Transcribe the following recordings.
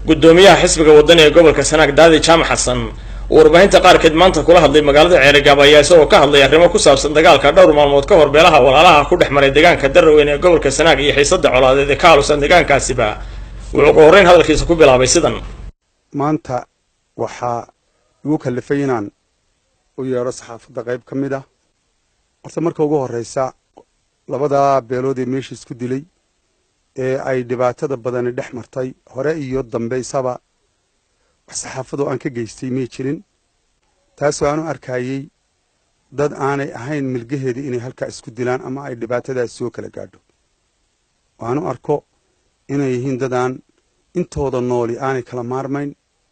gudoomiyaha xisbiga wadani ee gobolka sanaag daadi jaamac xasan uu warbaahinta qaarkeed maanta kula hadlay magaalada ceerigaab ayaa isagoo ka hadlay arrimo ku saabsan dagaalka dhowr maalmood ka hor beelaha walaalaha ku dhex maray deegaanka daraweyn ee gobolka sanaag iyo xiisada colaadeed ee ka halusan deegaankaasiba wuxuu ugu horreyn hadalkiisa ku bilaabay sidan maanta waxaa igu kallifay inaan u yeedho saxaafadda qayb ka mid ah horta marka ugu horreysa labadaa beelood ee meesha isku dilay ee ay dhibaatada badani dhex martay hore iyo dambe isaba wax saxaafadoo aan ka geystay may jirin taasoo aanu arkayey dad aanay ahayn milgaheeda inay halkaa isku dilaan ama ay dhibaatadaas soo kala gaadho waanu arko inay yihiin dadaan intooda nooli aanay kala maarmayn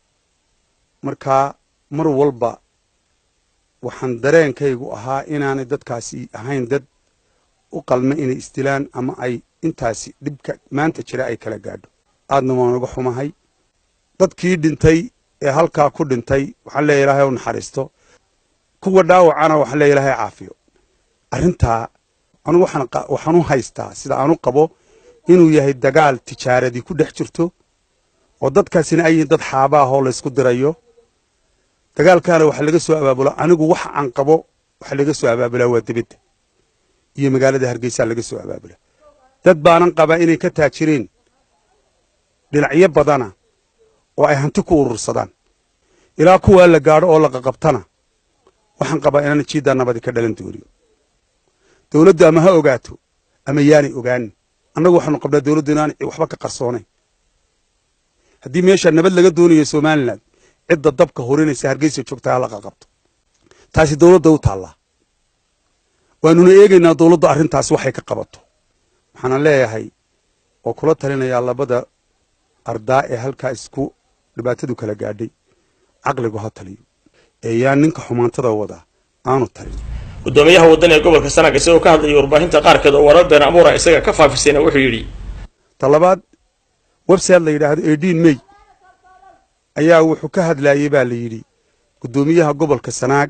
markaa mar walba waxaan dareenkaygu ahaa inaanay dadkaasi ahayn dad u qalma inay isdilaan ama ay intaasi dhibka maanta jira ay kala gaadho aadna waan uga xumahay dadkii dhintay ee halkaa ku dhintay waxaan leeya ilahay u naxariisto kuwa dhaawacana waxaan leeya ilahay caafiyo arrintaa anugu waxaan u haystaa sida aanu qabo inuu yahay dagaal tijaaradii ku dhex jirto oo dadkaasina ay yihiin dad xaaba ah oo laysku dirayo dagaalkaana waxa laga soo abaabulaa anigu waxa aan qabo waxa laga soo abaabulaa waa dibadda iyo magaalada hargeysaa laga soo abaabulaa dad baanan qabaa inay ka taajireen dhinacyo badana oo ay hanti ku urursadaan ilaa kuwaa la gaadho oo la qaqabtana waxaan qabaa inaan jiiddaa nabadi ka dhalan doonin dowladdu ama ha ogaato ama yaanay ogaanin annagu waxaanu qabnaa dowladdu inaan waxba ka qarsoonayn haddii meeshaa nabad laga doonayo somalilan cidda dabka horinaysa hargeysa joogtaa hala qaqabto taasi dowladda u taallaa waanuna eegaynaa dowladdu arrintaas waxay ka qabato waxaana leeyahay oo kula talinayaa labada ardaa ee halkaa isku dhibaatadu kala gaadhay caqligu ha taliyo ee yaan ninka xumaantada wadaa aanu talin gudoomiyaha wadani ee gobolka sanaag isagoo ka hadlayay warbaahinta qaarkeed oo warar been abuura isaga ka faafisayna wuxuu yidhi talabaad website la yidhaahdo edin may ayaa wuxuu ka hadlayey baa la yidhi guddoomiyaha gobolka sanaag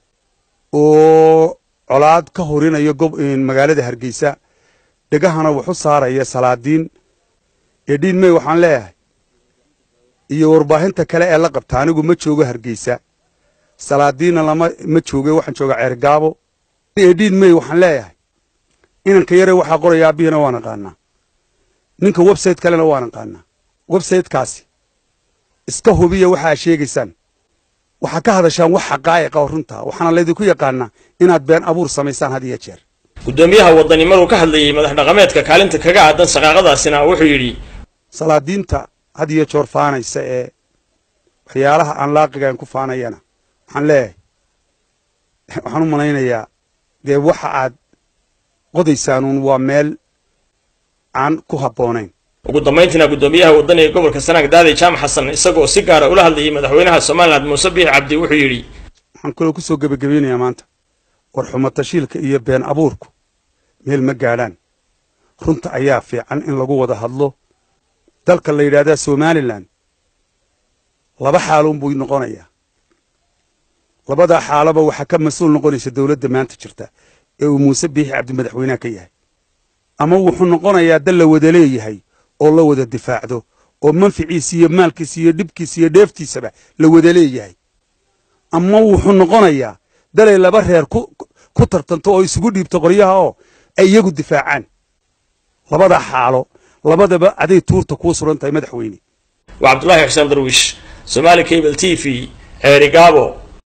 oo colaad ka horinayo magaalada hargeysa dhegahana wuxu saaraya salaadiin edin may waxaan leeyahay iyo warbaahinta kale ee la qabta anigu ma joogo hargeysa salaadiinna lama ma jooge waxaan joogaa ceergaabo edin may waxaan leeyahay inanka yare waxaa qoraya aabihina waan aqaanaa ninka website kalena waan aqaanaa websitekaasi iska hubiya waxaa sheegaysaan waxaa ka hadashaan wax xaqaa'iqa oo runtaa waxaana laydinku yaqaanaa inaad been abuur samaysaan had iyo jeer gudoomiyaha wadani maruu ka hadlayey madax dhaqameedka kaalinta kaga aadan shaqaaqadaasina wuxuu yidhi salaadiinta had iyo joor faanaysa ee waxyaalaha aan laaqigaan ku faanayana waxaan leeyahay waxaan u malaynayaa dee waxa aad qodaysaanuun waa meel aan ku habboonayn ugu dambayntiina gudoomiyaha wadani ee gobolka sanaag daadi jaamac xasan isagoo si gaara ula hadlayay madaxweynaha somalilan muuse biix cabdi wuxuu yidhi waxaan kaloo ku soo gebagabeynayaa maanta war xumatashiilka iyo been abuurku meel ma gaadhaan runta ayaa fiican in lagu wada hadlo dalka la yidhaahdaa somalilan laba xaaluun buu noqonayaa labadaa xaalaba waxaa ka mas-uul noqonaysa dowladda maanta jirta ee uu muuse biixi cabdi madaxweynaha ka yahay ama wuxuu noqonayaa dal la wada leeyahay oo la wada difaacdo oo manficiisa iyo maalkiisa iyo dhibkiisa iyo dheeftiisaba la wada leeyahay ama wuxuu noqonayaa dalay laba reer ku tartanto oo isugu dhiibto qoryaha oo ay iyagu difaacaan labadaa xaalo labadaba aday tuurta kuu suran tahay madaxweyne waa cabdulaahi xuseen darwiish somaali cable t v ceerigaabo